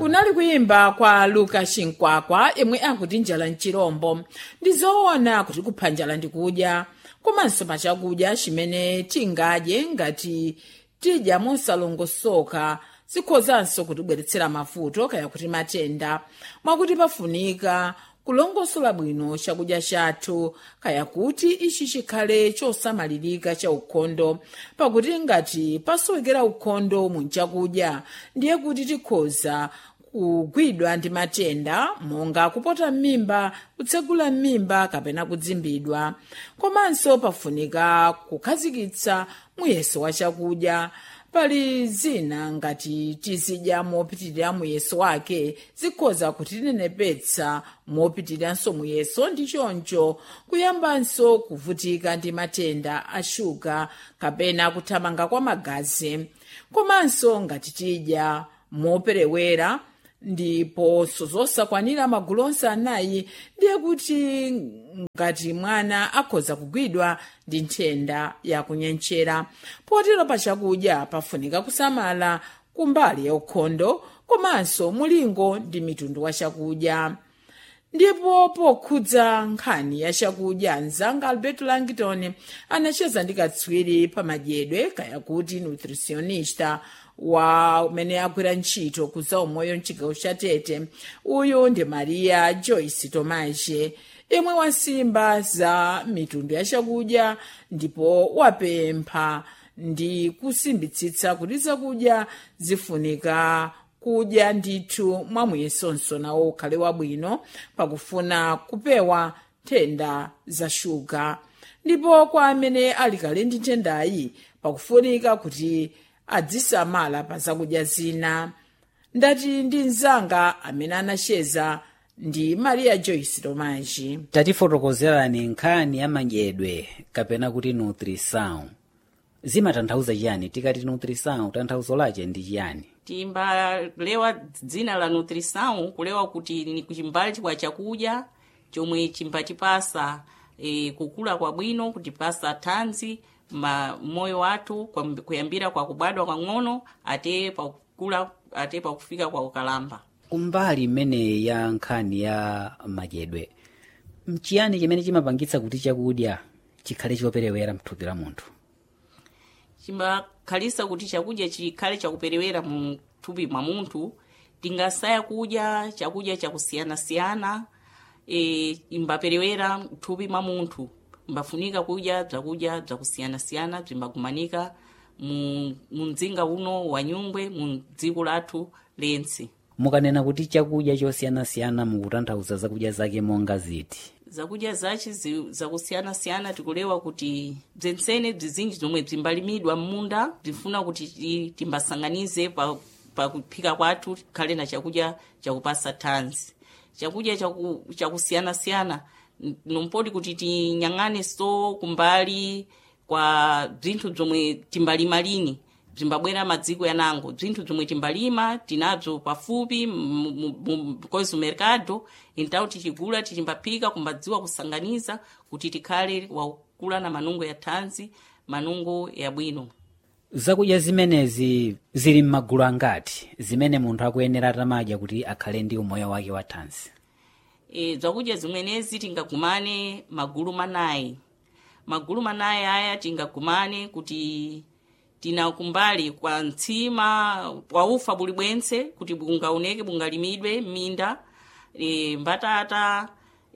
kunali kuyimba kwa luka chinkwakwa yemwe akuti njala mchirombo ndi zoona kuti kupha njala ndikudya komanso pachakudya chimene tingadye ngati tidya mosalongosoka zikhozanso kutibweretsera mavuto kaya kuti matenda mwakuti pafunika kulongosola bwino chakudya chathu kaya kuti ichi chikhale chosamalirika cha ukhondo pakuti ngati pasowekera ukhondo mu chakudya ndiye kuti tikhoza kugwidwa ndi matenda monga kupota m'mimba kutsegula m'mimba kapena kudzimbidwa komanso pafunika kukhazikitsa muyeso wa chakudya pali zina ngati tizidya mopitirira muyeso wake zikhoza kutinenepetsa mopitiriranso muyeso ndi choncho kuyambanso kuvutika ndi matenda a shuga kapena kuthamanga kwa magazi komanso ngati tidya moperewera ndiponso zosakwanira magulu onse anayi ndiye kuti ngati mwana akhoza kugwidwa ndi nthenda yakunyenchera potero pachakudya pafunika kusamala kumbali ya ukhondo komanso mulingo ndi mitundu wa chakudya ndipo pokhudza nkhani ya chakudya mzanga alberto langton anacheza ndi katswiri pamadyedwe kaya kuti nutritionista wa umene agwira ntchito kuza umoyo mchigawo cha tete uyu ndi maria joyce tomaje imwe wasimba za mitundu ya chakudya ndipo wapempha ndi kusimbitsitsa kuti zakudya zifunika kudya ndithu mwamuyesonso nawo ukhale wabwino pakufuna kupewa nthenda za shuga ndipo kwa amene ali kale ndi nthendayi pakufunika kuti adzisamala pa zakudya zina ndati ndi mzanga amene anacheza ndi maria joyce tomaji tatifotokozerani nkhani ya madyedwe kapena kuti nutrição zimatanthauza chiyani tikati nutrição tanthauzo lache ndi chiyani timbalewa dzina la nutrição kulewa kuti ni kuchimbali kwa chakudya chomwe chimbatipasa e, kukula kwabwino kutipasa thanzi ma moyo wathu kwa- kuyambira kwa kubadwa kwang'ono ate pakukula ate pakufika kwa ukalamba kumbali imene ya nkhani ya madyedwe mchiyani chimene chimapangitsa kuti chakudya chikhale choperewera mthupi la munthu chimbakhalisa kuti chakudya chikhale chakuperewera mu thupi mwa munthu tingasaya kudya chakudya chakusiyanasiyana e, imbaperewera mthupi mwa munthu imbafunika kudya bzakudya bzakusiyanasiyana bzimbagumanika mu mu mdzinga uno wa nyungwe mu dziko lathu lense mukanena kuti chakudya chosiyanasiyana mukutanthauza zakudya zake monga ziti zakudya zace zi- zakusiyanasiyana tikulewa kuti bzentsene bzizinji zomwe bzimbalimidwa m'munda bzifuna kuti ti- timbasanganize pa pakuphika kwathu tikhale na chakudya chakupasa thanzi chakudya chaku- chakusiyanasiyana n- nompoti kuti tinyang'ane so kumbali kwa bzinthu bzomwe timbalima lini bzimbabwera madziko yanango bzinthu bzomwe timbalima tinabzo pafupi mu- mu- mu- kozi mercado então tichigula tichimbaphika kumbadziwa kusanganiza kuti tikhale wakula na manungo ya thanzi manungo yabwino zakudya zimenezi zili m'magulu angati zimene munthu akuyenera atamadya kuti akhale ndi umoyo wake wa thanzi e, zakudya zimwenezi tingagumane magulu manayi magulu manayi aya tingagumane kuti tina kumbali kwa mtsima kwa ufa buli bwense kuti bungaoneke bungalimidwe m'minda e, mbatata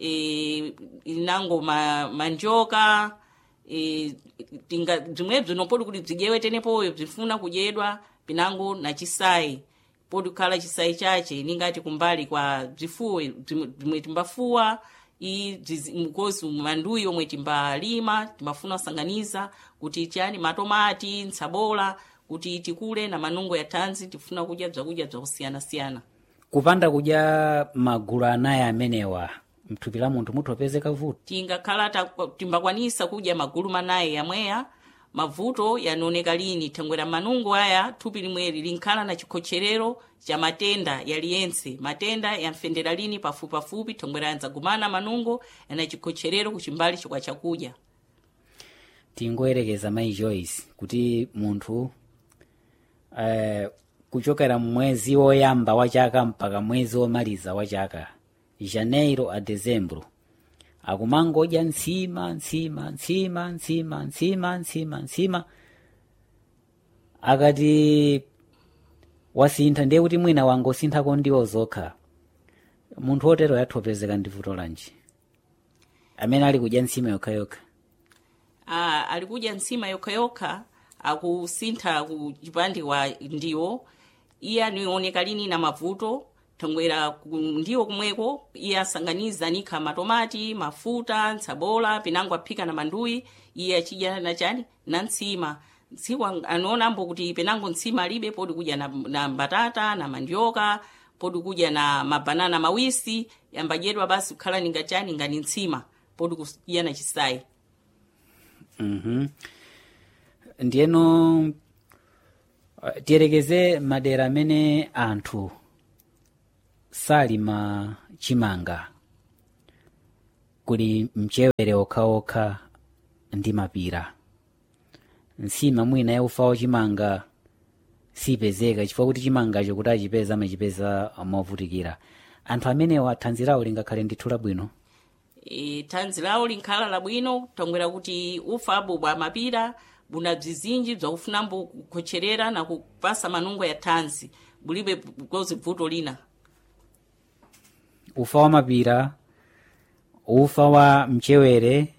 e, inango ma, manjoka e, tinga bzimwebzo nopoti kuti bzidyewe tenepoyo bzifuna kudyedwa pinango na chisayi poti kukhala chisayi chache ningati kumbali kwa bzifuwe bzimwe bzimwe timbafuwa i bzizi- mkozi manduyi omwe timbalima timbafuna kusanganiza kuti chani matomati ntsabola kuti tikule na manungo ya thanzi tifuna kudya bzakudya bzakusiyanasiyana kupanda kudya magulu anayi amenewa mthupi la munthu muthopezeka vuto tingakhala ta- timbakwanisa kudya magulu manayi yamweya mavuto yanaoneka lini thangwera manungo aya thupi limweri linkhala na chikhocherero cha matenda yaliyense matenda yamfendera lini pafupipafupi thangwera yanzagumana manungo yana chikhocherero kuchimbali chikwa chakudya tingoyerekeza mayi joyce kuti munthu eh, kuchokera mwezi woyamba wa chaka mpaka mwezi womaliza wa chaka janeiro a dezembro akumangodya ntsima ntsima ntsima ntsima ntsima ntsima ntsima akati wasintha ndiye kuti mwina wangosinthako ndiwo zokha munthu wotero yathopezeka ndi vuto lanji amene ali kudya ntsima yokhayokha ah, ali kudya ntsima yokhayokha akusintha ku chipande kwa ndiwo iye anioneka lini na mavuto thongwera ku ndiwo kumweko iye asanganiza nikha matomati mafuta ntsabola pinango aphika na manduyi iye achidya na chani na ntsima tsiku ang- anaonambo kuti penango ntsima alibe podi kudya na, na mbatata na mandioka podi kudya na mabanana mawisi yambadyedwa basi kukhala ninga chani ngani ntsima podi kudya na chisayi Mhm. ndiyeno uh, tiyerekeze madera amene anthu salima chimanga kuli mchewere okhaokha ndi mapira nsima mwina yaufa wachimanga sipezeka chifukwa kuti chimangacho kuti achipeza amachipeza movutikira anthu amenewa thanzi lawo lingakhale ndithu labwino e, thanzi lawo linkhala labwino thongwera kuti ufa abo bwa mapira buna bzizinji bzakufunambo kukhocherera na kupasa manungo ya thanzi bulibe kozi bvuto lina ufa wa mapira ufa wa mchewere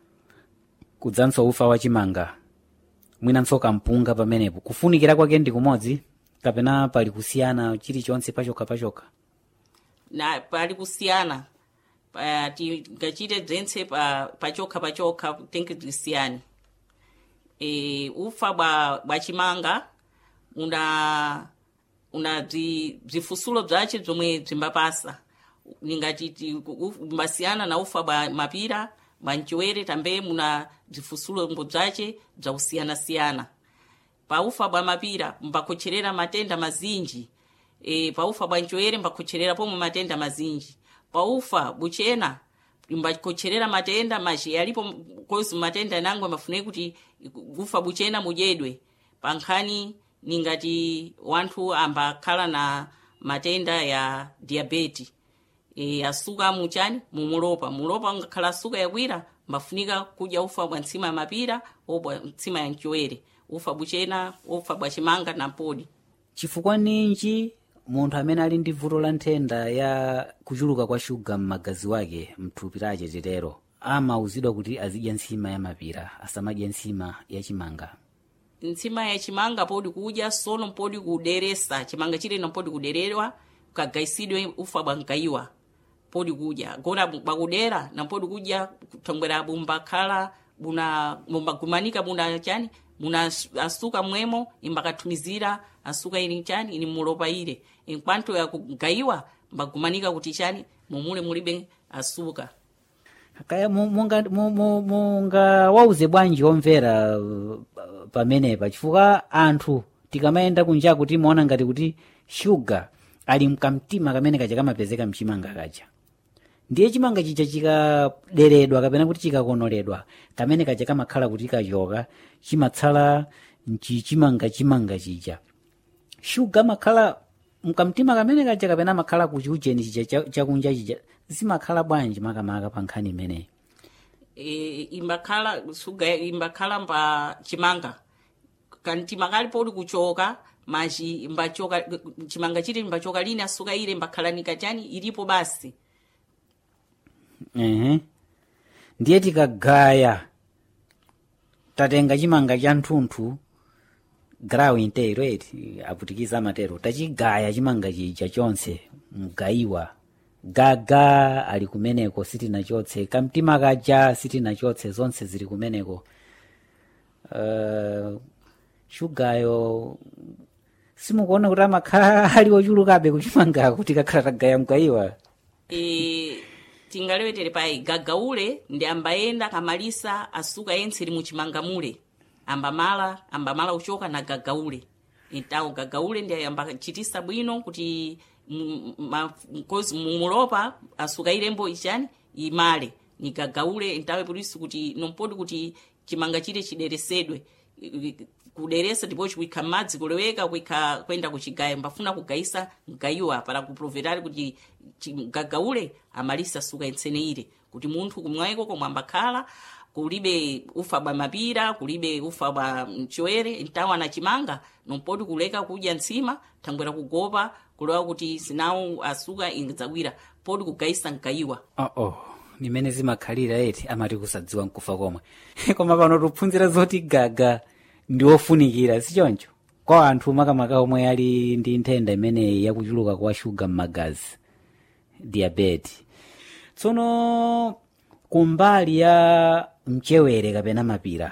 kudzanso ufa wa chimanga mwinanso kampunga pamenepo kufunikira kwake ndi kumodzi kapena pali kusiyana chilichonse pachokha pachokha na pali kusiyana pa, tingachite bzentse pa, pachokha pachokha tenke tisiyani e, ufa bwa, bwa chimanga una una bzi- bzifusulo bzace bzomwe bzimbapasa ningati ti- u- mbasiyana na ufa bwa mapira bwa mchewere tambe muna bzifusulo mbo bzace bzakusiyanasiyana paufa bwa mapira mbakhocherera matenda mazinji e, paufa bwa mchewere mbakhocherera pomwe matenda mazinji paufa buchena mbakhocherera matenda maji yalipo kozi matenda nangwe mafuneki kuti ufa buchena mudyedwe pankhani ningati wanthu ambakhala na matenda ya diabeti e, asuka muchani mumulopa mulopa ngakhala asuka yakwira mbafunika kudya ufa bwa ntsima ya mapira obwa ntsima ya mchewere ufa buchena ufa bwa chimanga na mpodi chifukwa ninji munthu amene ali ndi vuto la nthenda ya kuchuluka kwa shuga m'magazi wake mthupi lace titero amauzidwa kuti azidya ntsima ya mapira asamadye ntsima ya chimanga ntsima ya chimanga podi kudya sono mpodi kuderesa chimanga chileno mpodi kuderedwa kagaisidwe ufa bwa mgayiwa podi kudya gona bakudera na mpodi kudya kuthongwera bumbakhala buna bumbagumanika buna chani muna as- asuka mwemo imbakathumizira asuka ili chani ili mulopa ile inkwanto ya kugayiwa mbagumanika kuti chani mumule mulibe asuka kaya mu- munga mu- mu- munga wauze bwanji omvera uh, pamenepa chifukwa anthu tikamayenda kunjaku timaona ngati kuti shuga ali mkamtima kamene kaja kamapezeka mchimanga kaja ndiye chimanga chija chikaderedwa kapena kuti chikakonoledwa kamene kaja kamakhala kuti kachoka chimatsala mchichimanga chimanga chija shuga makhala mkamtima kamene kaja kapena makhala kuchiujeni chija cha- chakunja chija zimakhala bwanji makamaka pa nkhani imeneyi e, imbakhala suga imbakhala mba chimanga kantima kali podi kuchoka maji imbachoka chimanga chiti imbachoka lini asuka ile imbakhala chani ilipo basi ehe ndiye tikagaya tatenga chimanga cha nthunthu grawu intero eti aputikiza amatero tachigaya chimanga chija chonse mgayiwa gaga ali kumeneko sitinachotse kamtima kaja sitinachotse zonse zili kumeneko uh, shugayo simukuona kuti amakhala ali ochulukabe kuchimangako kuti kakhala tagaya mgayiwa e, tingalewetere pai gagaule ndi ambayenda kamalisa asuka yense ili muchimanga mule ambamala ambamala uchoka na gagaule entawo gagaule ndi ambachitisa bwino kuti mu- ma- kozi mumulopa asuka ilembo ichani imale ni gagaule entawe polisi kuti nompodi kuti chimanga chile chideresedwe I- i- kuderesa ndipo chikuikha m'madzi kuleweka kuikha kwenda kuchigaya mbafuna kugayisa mgayiwa para kuprovetari kuti chi- mgagaule amalisa suka intseneire kuti munthu kumwayiko komwe ambakhala kulibe ufa bwa mapira kulibe ufa bwa mchowere ntawo anachimanga nompoti kuleka kudya ntsima thangwera kugopa kulewa kuti sinawo asuka ingadzawira poti kugayisa mgayiwa oh, oh. nimene zimakhalira eti amati kusadziwa nkufa komwe koma pano tikuphunzira zoti gaga ndi ofunikira sichoncho kwa anthu makamaka omwe ali ndi nthenda imeneyi yakuchuluka kwa shuga m'magazi diabetes tsono kumbali ya mchewere kapena mapira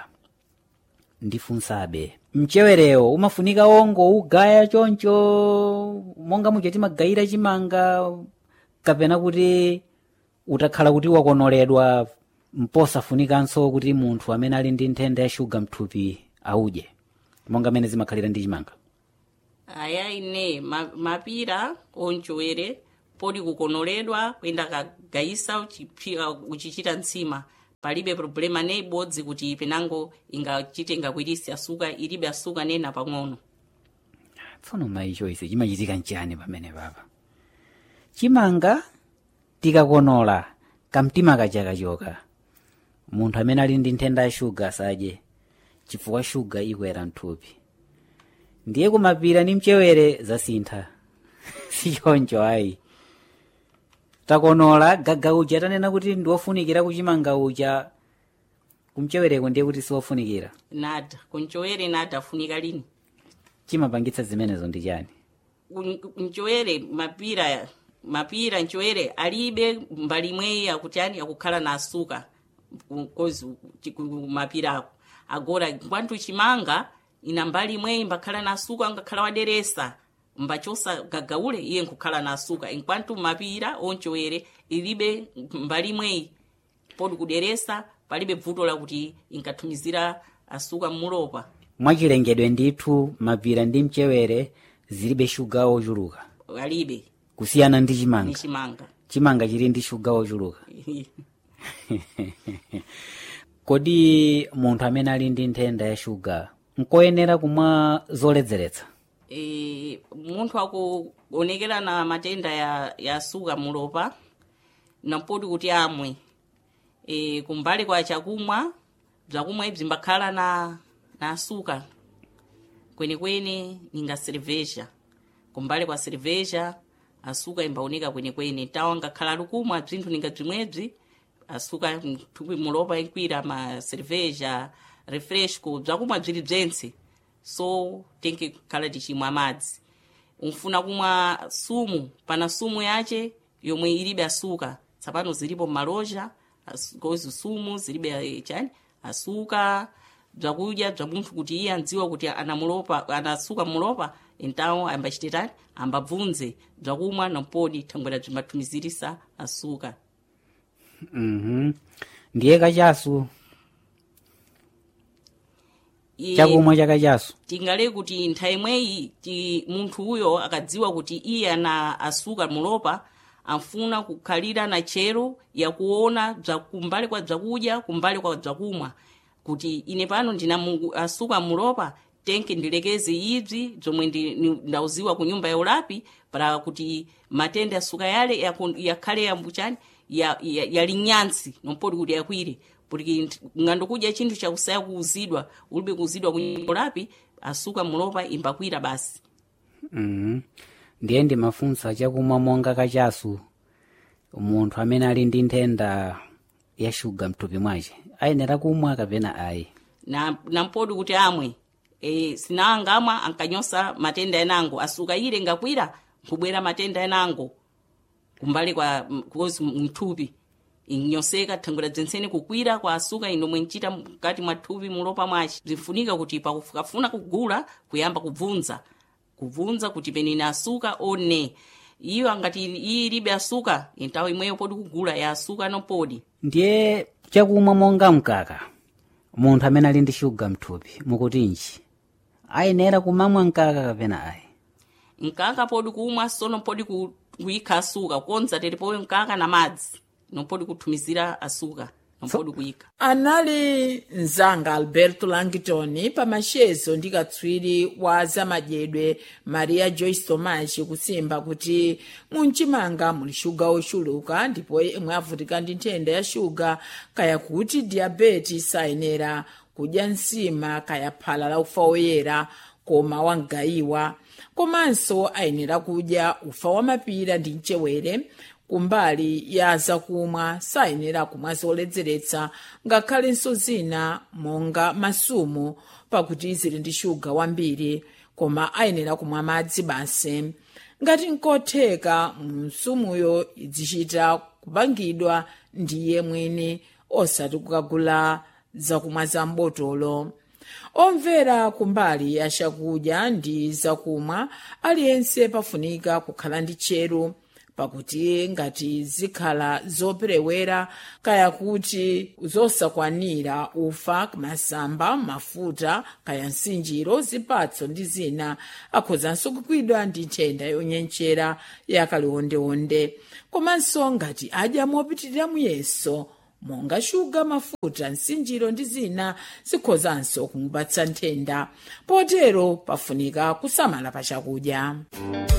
ndifunsabe mchewerewo umafunika ongo ugaya choncho monga muja timagayira chimanga kapena kuti utakhala kuti wakonoledwa mposafunikanso kuti munthu amene ali ndi nthenda ya shuga mthupi audye monga mene zimakhalira ndi chimanga aya ine ma, mapira onchowere podi kukonoledwa kuyenda kagayisa uchiphi- uchichita ntsima palibe problema ne ibodzi kuti penango ingachite ingakwirisi asuka ilibe asuka nena pang'ono tsono mayicho ise chimachitika nchani pamene papa chimanga tikakonola kamtima kachakachoka munthu amene ali ndi nthenda ya shuga asadye chifukwa shuga ikwera mthupi ndiye kumapira ndi mchewere zasintha sichoncho ayi takonola gaga uja tanena kuti ndiwofunikira kuchimanga uja kumchewereko ndiye kuti siwofunikira nada kunchowere nada afunika lini chimapangitsa zimenezo ndi chani kun- nchowere mapira mapira nchowere alibe mbali imweyi akuti ani akukhala na asuka kozi mapira ako agora kwantu chimanga ina mbali imweyi mbakhala na asuka ngakhala waderesa mbachosa gagaule iye nkukhala na asuka enkwantu mapira onchowere ilibe mbali imweyi podi kuderesa palibe vuto lakuti inkathumizira asuka mmulopa mwachilengedwe ndithu mapira ndi mchewere zilibe shuga ochuluka alibe kusiyana ndi ni chimanga chimanga chimanga chili ndi shuga ochuluka kodi munthu amene ali ndi nthenda ya shuga nkoyenera kumwa zoledzeretsa e, munthu akuonekera na matenda ya, ya suka mulopa nampoti kuti amwe e, kumbali kwa chakumwa bzakumwa ibzi mbakhala na, na asuka kwenekwene ninga cerveja kumbali kwa cerveja asuka imbaoneka kwenekwene tawa ngakhala lukumwa bzinthu ninga bzimwebzi asuka mthupi mulopa inkwira ma cerveja refresco bzakumwa bzili bzentse so tenke khala tichimwa madzi unfuna kumwa sumu pana sumu yace yomwe ilibe asuka tsapano zilipo maloja as- kozi sumu zilibe eh, chani asuka bzakudya bza munthu kuti iye andziwa kuti anamulopa anasuka mulopa entawo ambachititani ambabvunze bzakumwa nampodi thangwera bzimbathumizirisa asuka mhm ndiye kachasu Iye- chakumwa chakachasu tingale kuti nthawi imweyi ti munthu uyo akadziwa kuti iye ana asuka mulopa anfuna kukhalira na chero yakuona bza kumbali kwa bzakudya kumbali kwa bzakumwa kuti ine pano ndina mu- asuka mulopa tenke ndilekeze ibzi bzomwe ndi- ni- ndauziwa ku nyumba ya ulapi para kuti matenda asuka yale yaku- yakhale yambuchani ya- ya- yali nyansi nompoti kuti yakwire porque ng'ando kudya chinthu chakusaya kuuzidwa ulibe kuuzidwa ku nyumba ya ulapi asuka mulopa imbakwira basi mhm ndiye ndimafunsa chakumwa monga kachasu munthu amene ali ndi nthenda ya shuga mthupi mwace ayenera kumwa kapena ayi na nampodi kuti amwe e, sinangamwa ankanyosa matenda enango asuka ile ngakwira nkubwera matenda enango kumbali kwa m- kozi mthupi inyoseka thangwera dzenseni kukwira kwa asuka inomwe nchita mkati mwa thupi mulopa mwace bzinfunika kuti pakufuna kugula kuyamba kubvunza kubvunza kuti penene asuka one iyo angati iyi ilibe asuka entawo imweyo podi kugula ya asuka nopodi ndiye chakumwa monga mkaka munthu amene ali ndi shuga mthupi mukutinji ayenera kumamwa mkaka kapena ayi mkaka podi kumwa sono podi ku- kuyikha asuka konza tete poyo mkaka na madzi nopodi kuthumizira asuka ampodi kuyika anali mzanga alberto langton pamashezo ndi katswiri wa zamadyedwe maria joyce tomas kusimba kuti munchimanga muli shuga ochuluka ndipo imwe avutika ndi nthenda ya shuga kaya kuti diabeti sayenera kudya nsima kaya phala la ufa woyera koma wangayiwa komanso ayenera kudya ufa wamapira ndi mchewere kumbali ya zakumwa sayenera kumwa zoledzeretsa ngakhalenso zina monga masumu pakuti zili ndi shuga wambiri koma ayenera kumwa madzi basi ngati nkotheka msumuyo izichita kupangidwa ndiye mwini osati kukagula zakumwa za mbotolo omvera kumbali ya chakudya ndi zakumwa aliyense pafunika kukhala ndi tcheru pakuti ngati zikhala zoperewera kaya kuti zosakwanira ufa masamba mafuta kaya msinjiro zipatso ndi zina akhozanso kugwidwa ndi nthenda yonyenchera yakaliwondewonde komanso ngati adya mopitirira muyeso monga shuga mafuta msinjiro ndi zina zikhozanso kumupatsa nthenda potero pafunika kusamala pa chakudya